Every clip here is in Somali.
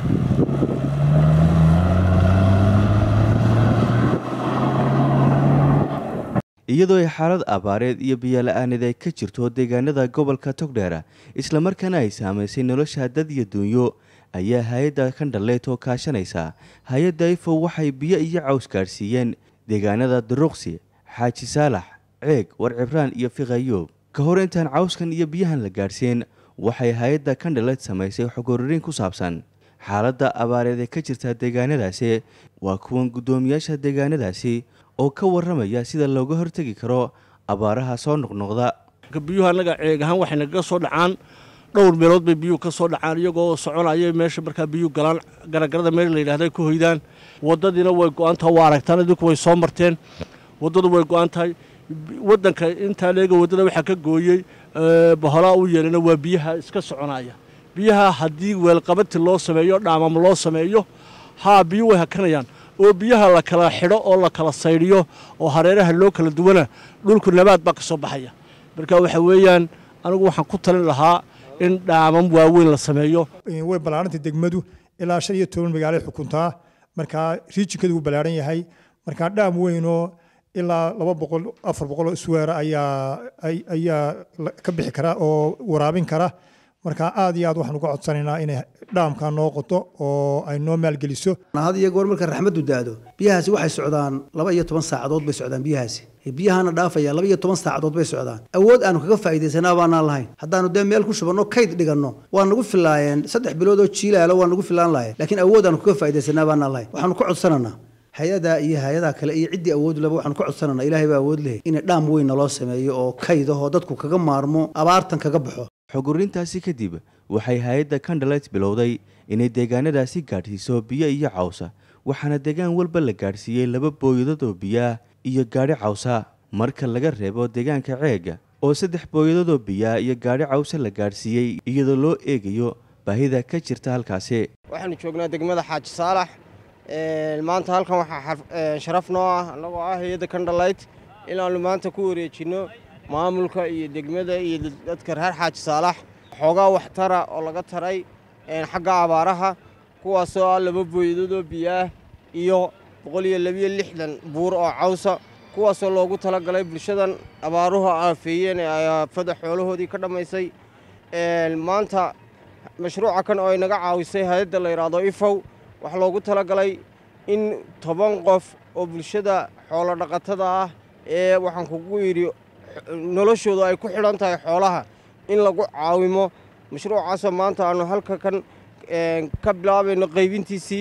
iyadoo ay xaalad abaareed iyo biyola-aaneed ay ka jirto deegaanada gobolka togdheera islamarkaana ay saamaysay nolosha dad iyo duunyo ayaa hay-adda kandhaleet oo kaashanaysa hay-adda ifo waxay biyo iyo caws gaadhsiiyeen deegaanada duruqsi xaaji saalax ceeg warcibraan iyo fiqayoob ka hor intaan cawskan iyo biyahan la gaadhsiin waxay hay-adda kandhaleet samaysay xogoririn ku saabsan xaaladda abaareed ee ka jirta deegaanadaasi waa kuwan guddoomiyaasha deegaanadaasi oo ka warramaya sida looga hortegi karo abaaraha soo noqnoqda biyuhu annaga ceeg ahaan waxay nagaga soo dhacaan dhowr meelood bay biyuhu ka soo dhacaan iyagoo soconaya meesha markaa biyuhu galaan garagarada meel la yidhahda ay ku hoydaan waddadiina way go-an tahay waa aragtaan idinku way soo marteen waddadu way go-an tahay waddanka intaa leega waddada waxaa ka gooyey baholaa u yeelana waa biyaha iska soconaya biyaha haddii weelqabati loo sameeyo dhaamam loo sameeyo haa biyu way hakanayaan oo biyaha la kala xidho oo la kala saydhiyo oo hareeraha loo kala duwana dhulku nabaad baa ka soo baxaya marka waxa weeyaan anigu waxaan ku talin lahaa in dhaamam waaweyn la sameeyo way ballaarantay degmadu ilaa shan iyo toban magaalay xukuntaa markaa riijinkadu wuu ballaaran yahay markaa dhaam weynoo ilaa laba boqol afar boqol oo isweera ayaa ayaa ka bixi kara oo waraabin kara markaa aad iyo aad waxaan uga codsanaynaa inay dhaamkaa noo qoto oo ay noo maalgeliso had iyo goor marka raxmaddu daado biyahaasi waxay socdaan laba iyo toban saacadood bay socdaan biyahaasi biyahana dhaafaya laba iyo toban saacadood bay socdaan awood aanu kaga faa'iidaysanaa baanaan lahayn haddaanu dee meel ku shubanno kayd dhiganno waa nagu filaayeen saddex bilood oo jiilaalo waa nagu filaan lahayn laakiin awood aanu kaga faa'iidaysanaa baanaan lahayn waxaanu ka codsananaa hay-adaa iyo hay-adaha kale iyo ciddii awood leba waxaanu ka codsananaa ilaahay baa awood lehay in dhaam weyn naloo sameeyo oo kayd ahoo dadku kaga maarmo abaartan kaga baxo xogurintaasi kadib waxay hay-adda kandhalet bilowday inay deegaanadaasi gaadhsiiso biyo iyo cawsa waxaana deegaan walba la gaadhsiiyey laba booyadood oo biyaah iyo gaadhi cawsa marka laga reebo deegaanka ceega oo saddex booyadood oo biyaah iyo gaadhi cawsa la gaadhsiiyey iyadoo loo eegayo baahida ka jirta halkaasi waxaanu joognaa degmada xaaji saalax maanta halkan waxaa sharaf noo ah annagoo ah hay-adda kandhalayt inaannu maanta ku wareejinno maamulka iyo degmada iyo dadka reer xaaji saalax xoogaa waxtara oo laga taray xagga abaaraha kuwaasoo ah laba booyadood oo biyaah iyo boqol iyo labiyo lixdan buur oo cawsa kuwaasoo loogu tala galay bulshadan abaaruhu aafeeyeen ee aafada xoolahoodii ka dhammaysay maanta mashruuca kan oo ay naga caawisay hay-adda la yidhaahdo ifow waxaa loogu tala galay in toban qof oo bulshada xoolo dhaqatada ah ee waxaan kugu yidhi noloshoodu ay ku xidhan tahay xoolaha in lagu caawimo mashruucaasoo maanta aanu halka kan ka bilaabayno qaybintiisii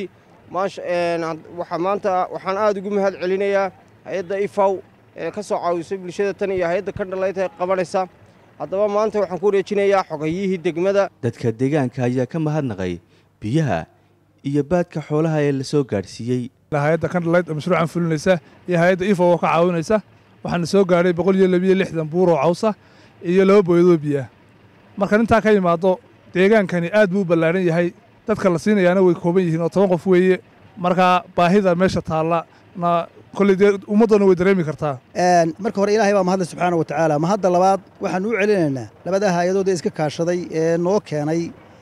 waxaa maanta waxaan aada ugu mahad celinayaa hay-adda ifaw ee ka soo caawisay bulshada tan iyo hay-adda kandhalayt ee qabanaysa haddaba maanta waxaan ku wareejinayaa xogayihii degmada dadka deegaanka ayaa ka mahadnaqay biyaha iyo baadka xoolaha ee la soo gaadhsiiyey hay-adda kandhalayt oo mashruucan fulinaysa iyo hay-adda ifaw oo ka caawinaysa waxaana soo gaadhay boqol iyo labiyo lixdan buur oo cawsa iyo laba booyadoo biyaah marka intaa ka yimaado deegaankani aad buu u ballaaran yahay dadka la siinayaana way kooban yihiin oo toban qof weeye markaa baahida meesha taalla na kolley dee ummaddana way dareemi kartaa marka hore ilaahay baa mahadle subxaana wa tacaala mahadda labaad waxaanu u celinaynaa labada hay-adood ee iska kaashaday ee noo keenay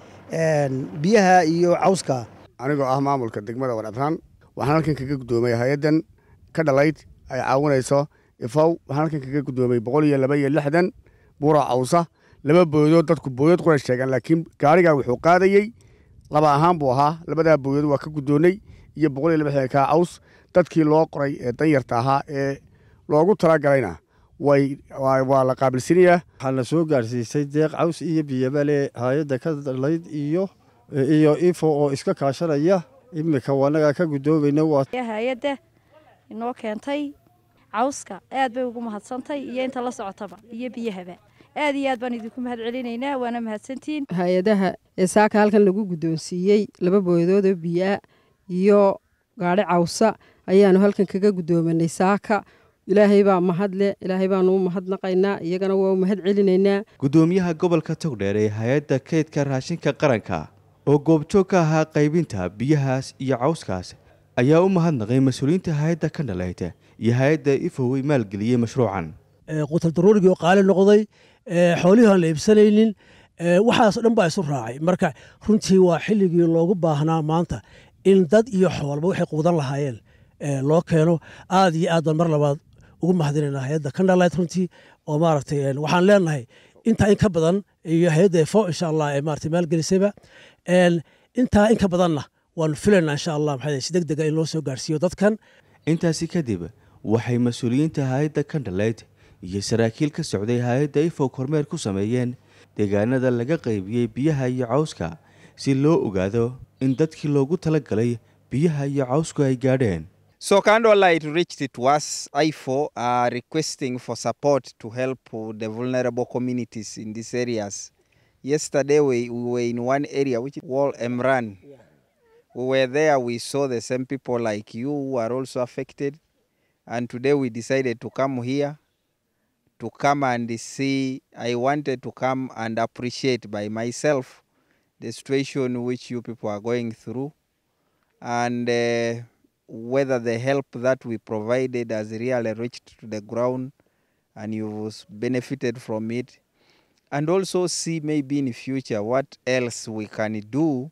biyaha iyo cawska anigoo ah maamulka degmada warcibraan waxaan halkan kaga guddoomay hay-addan ka dhalayd ay caawinayso ifow waxaan halkan kaga guddoomay boqol iyo laba iyo lixdan buura cawsa laba booyadood dadku booyad qura sheegaan laakiin gaarigaa wuxuu qaadayey laba ahaan buu ahaa labadaa booyad waa ka guddoonnay iyo boqol iyo laba xeer kaa caws dadkii loo qoray ee danyarta ahaa ee loogu talagalayna way waa la qaabilsinayaa waxaa la soo gaarsiisay deeq caws iyo biyabale hay-adda ka dhalayd iyo iyo ifo oo iska kaashanaya iminka wanagaa ka guddoomayna waa hay-adda inoo keentay cawska aad bay ugu mahadsantay iyo inta la socotaba iyo biyahaba aad iyo aad baan idinku mahad celinaynaa waana mahadsantihiin hay-adaha ee saaka halkan lagu guddoonsiiyey laba booyadood oo biyaa iyo gaadhi cawsa ayaanu halkan kaga guddoomanay saaka ilaahay baa mahadle ilaahay baanu u mahadnaqaynaa iyagana waa u mahad celinaynaa guddoomiyaha gobolka togdheer ee hay-adda kaydka raashinka qaranka oo goobjoog ka ahaa qaybinta biyahaas iyo cawskaas ayaa u mahadnaqay mas-uuliyiinta hay-adda ka dhalayta iyo hay-adda ifowey maalgeliyey mashruucan qutar daruurigii oo qaali noqday xoolihii aan la iibsanaynin waxaas dhan baa isu raacay marka runtii waa xilligii loogu baahnaa maanta in dad iyo xoolba waxay quudan lahaayeen loo keeno aad iyo aad baan mar labaad ugu mahadinayna hay-adda kandhalayt runtii oo maaragtay waxaan leenahay intaa in ka badan iyo hay-adda efo insha allah ee maaragtay maalgelisayba intaa in ka badanna waanu filaynaa insha allah maxaa si deg dega in loo soo gaarsiiyo dadkan intaasi kadib waxay mas-uuliyiinta hay-adda kandhalayt iyo saraakiil ka socday hay-adda ifo kormeer ku sameeyeen deegaanada laga qaybiyey biyaha iyo cawska si loo ogaado in dadkii loogu talagalay biyaha iyo cawsku ay gaadheen So Candlelight reached to us, IFO, uh, requesting for support to help the vulnerable communities in these areas. Yesterday we, we were in one area which is Wall Emran. Yeah. We were there, we saw the same people like you who are also affected. And today we decided to come here to come and see. I wanted to come and appreciate by myself the situation which you people are going through. And uh, whether the help that we provided has really reached to the ground and you've benefited from it and also see maybe in future what else we can do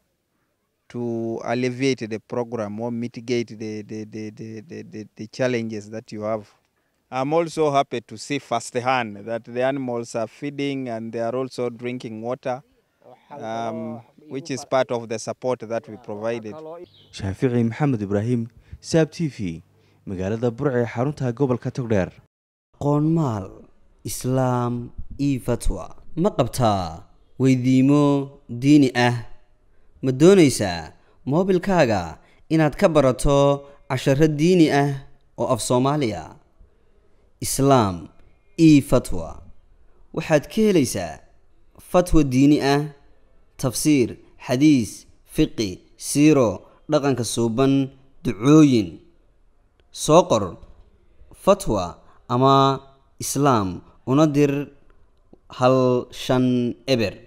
to alleviate the program or mitigate the, the, the, the, the, the, challenges that you have. I'm also happy to see firsthand that the animals are feeding and they are also drinking water, um, which is part of the support that we provided. shaafici maxamed ibraahim saab t v magaalada burc ee xarunta gobolka togdheer qoonmaal islaam io fatwa ma qabtaa weydiimo diini ah ma doonaysaa moobilkaaga inaad ka barato casharo diini ah oo af soomaaliya islaam io fatwa waxaad ka helaysaa fatwa diini ah tafsiir xadiis fiqi siiro dhaqanka suuban ducooyin soo qor fatwa ama islaam una dir hal shan eber